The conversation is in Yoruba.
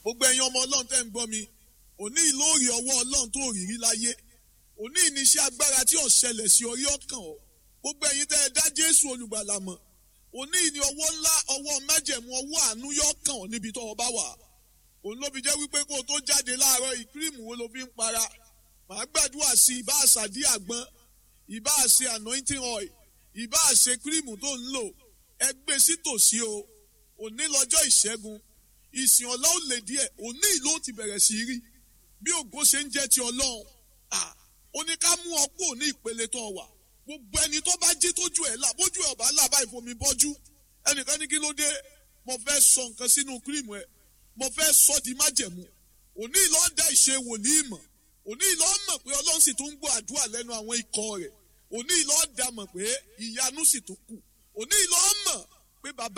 gbogbo ẹ̀yin ọmọ ọlọ́run tẹ́ ń gbọ́ mi òní ìlóòrì ọwọ́ ọlọ́run tó rírí láyé òní ìníṣẹ́ agbára tí ò ṣẹlẹ̀ sí orí ọkàn ọ gbogbo ẹ̀yin tẹ́ ẹ dá jésù olùgbàlà mọ̀ òní ìní ọwọ́ ńlá ọwọ́ májẹ̀mú ọwọ́ àánú yọ kàn ọ́ níbi tó o bá wà òun ló fi jẹ́ wípé kó o tó jáde láàárọ̀ ìkírìmù wo ló fi ń para màá gbàdúrà sí ìbá àṣàdí àgbọn ìbá àṣe anointing oil ìbá àṣe kírìmù tó ń lò ẹ gbé sí tòsí o òní lọ́jọ́ ìṣẹ́gun ìsìn ọ̀la ò lè díẹ̀ òní ìlú ti bẹ̀rẹ̀ sí rí bí ògo ṣe ń jẹ́ ti ọlọ́run ó ní ká mú ọ kúrò ní ìpele tó wà gbogbo ẹni tó bá jí tójú ẹ̀ là bójú ẹ̀ ọ̀bá là báyìí fomi bọ́jú ẹnìkan ní kí ló dé mo fẹ́ sọ nǹkan sínú kírìmù ẹ̀ mo fẹ́ sọ di májẹ̀mú òní ìlú ọ̀dà ìṣe wòlíì mọ̀ òní ìlú ọ̀mọ̀ pé ọlọ́run sì tún ń gbọ́ àdúrà lẹ́nu àwọn ikọ̀ rẹ̀ òní ìlú ọ̀dà mọ̀ pé ìyanu sì tún kù òní ìlú ọ̀mọ̀ pé bàbá